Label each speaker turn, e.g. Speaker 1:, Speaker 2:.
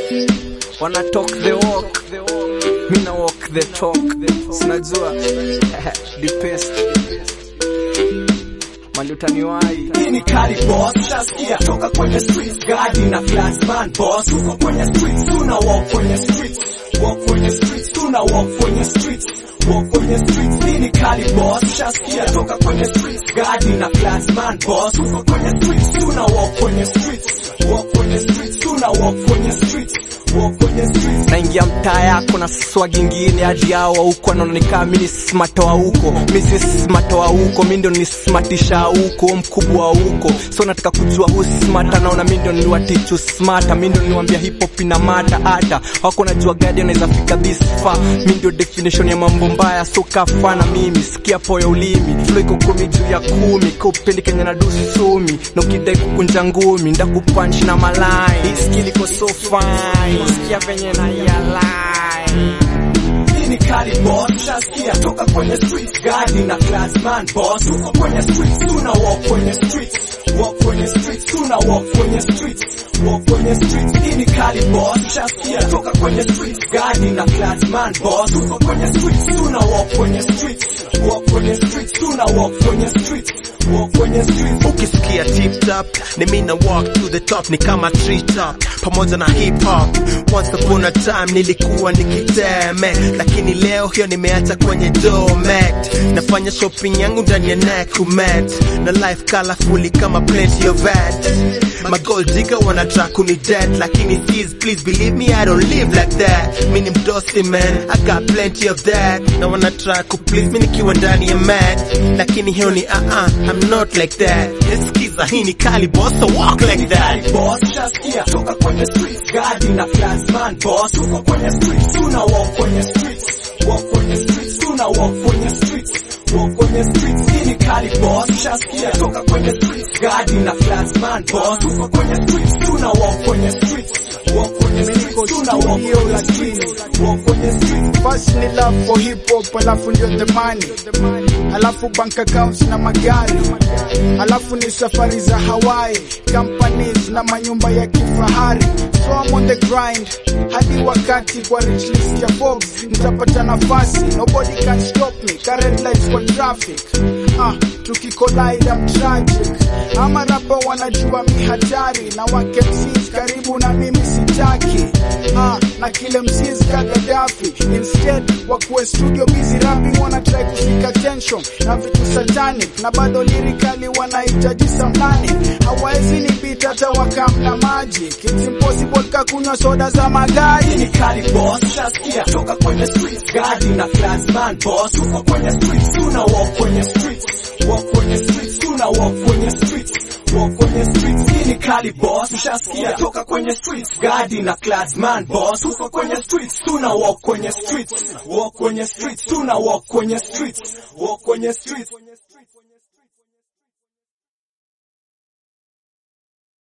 Speaker 1: wana talk the walk mi na walk the talk sinajua the best malutaniwai
Speaker 2: Hii ni kali boss, shaskia toka kwenye streets, gadi na classman boss, tuko kwenye streets, tuna walk kwenye streets, walk kwenye streets, tuna walk kwenye streets, walk kwenye streets. Hii ni kali boss, shaskia toka kwenye streets, gadi na classman boss, tuko kwenye streets, tuna walk kwenye streets, walk kwenye streets, tuna walk kwenye streets, walk kwenye streets.
Speaker 1: naingia mtaa yako na swag ingine hadi hawa huko anaona nikaa mi ni smart wa huko mi si smart wa huko mi ndo ni smartisha huko mkubwa wa huko so nataka kujua hu smart anaona mi ndo niwatichu smart mi ndo niwambia hip hop ina mata hata wako najua gadi anaweza fika this far mi ndio definition ya mambo mbaya so kafana mimi sikia poya ulimi flow iko kumi juu ya kumi kaupendi kenya na dusumi na ukidai kukunja ngumi ndakupunch na malai hii skill iko so fine sikia venye na yalai
Speaker 2: Hii ni kali boss, shaskia toka kwenye streets, gadi na classman boss, tuko kwenye streets, tuna walk kwenye streets, walk kwenye streets, tuna walk kwenye streets, walk kwenye streets. Hii ni kali boss, shaskia toka kwenye streets, gadi na classman boss, tuko kwenye streets, tuna walk kwenye streets, walk kwenye streets, tuna walk kwenye streets, walk kwenye streets.
Speaker 3: ukisikia tip top ni mina walk to the top ni kama tree top pamoja na hip hop once upon a time nilikuwa nikiteme lakini leo hiyo nimeacha kwenye domet nafanya shopping yangu ndani ya nakumet na life colorfully kama plenty of that my gold digger wanna try kuni dead lakini sis please believe me I don't live like that mi ni mdosi man I got plenty of that na wanna try ku please mi nikiwa ndani ya mat lakini hiyo ni uh -uh, I'm not like that Eskiza hii ni kali boss so walk like that
Speaker 2: Kali boss, shaskia toka kwenye streets, gadi na classman boss, tuko kwenye streets, tuna walk kwenye streets, walk kwenye streets, tuna walk kwenye streets, walk kwenye streets. Hii ni kali boss, shaskia toka kwenye streets, gadi na classman boss, tuko kwenye streets, tuna walk kwenye streets, walk kwenye streets, tuna walk kwenye streets, walk kwenye streets.
Speaker 4: First ni love for hip hop, alafu ndio the money, alafu bank accounts na magari, alafu ni safari za Hawaii, companies na manyumba ya kifahari. So I'm on the grind hadi wakati kwa rich list ya Forbes nitapata nafasi, nobody can stop me, current lights kwa traffic. Ah, tukikollide I'm tragic. Ama rapa wanajua mi hatari na wake MCs karibu na mimi sitaki. Ah, na kile MCs ka Gaddafi instead wakuwe studio busy rapping wana try kufika tension na vitu satanic na bado lyrically wanahitaji samnani hawawezi ni beat hata wakamna magic it's impossible kakunywa soda za
Speaker 2: Hii
Speaker 4: magari
Speaker 2: ni kali boss, shaskia toka kwenye streets, gadi na classman boss, tuko kwenye streets, tuna walk kwenye streets, walk kwenye streets, tuna walk kwenye streets, walk kwenye streets. Hii ni kali boss, shaskia toka kwenye streets, gadi na classman boss, tuko kwenye streets, tuna walk kwenye streets, walk kwenye streets, tuna walk kwenye streets, walk kwenye streets.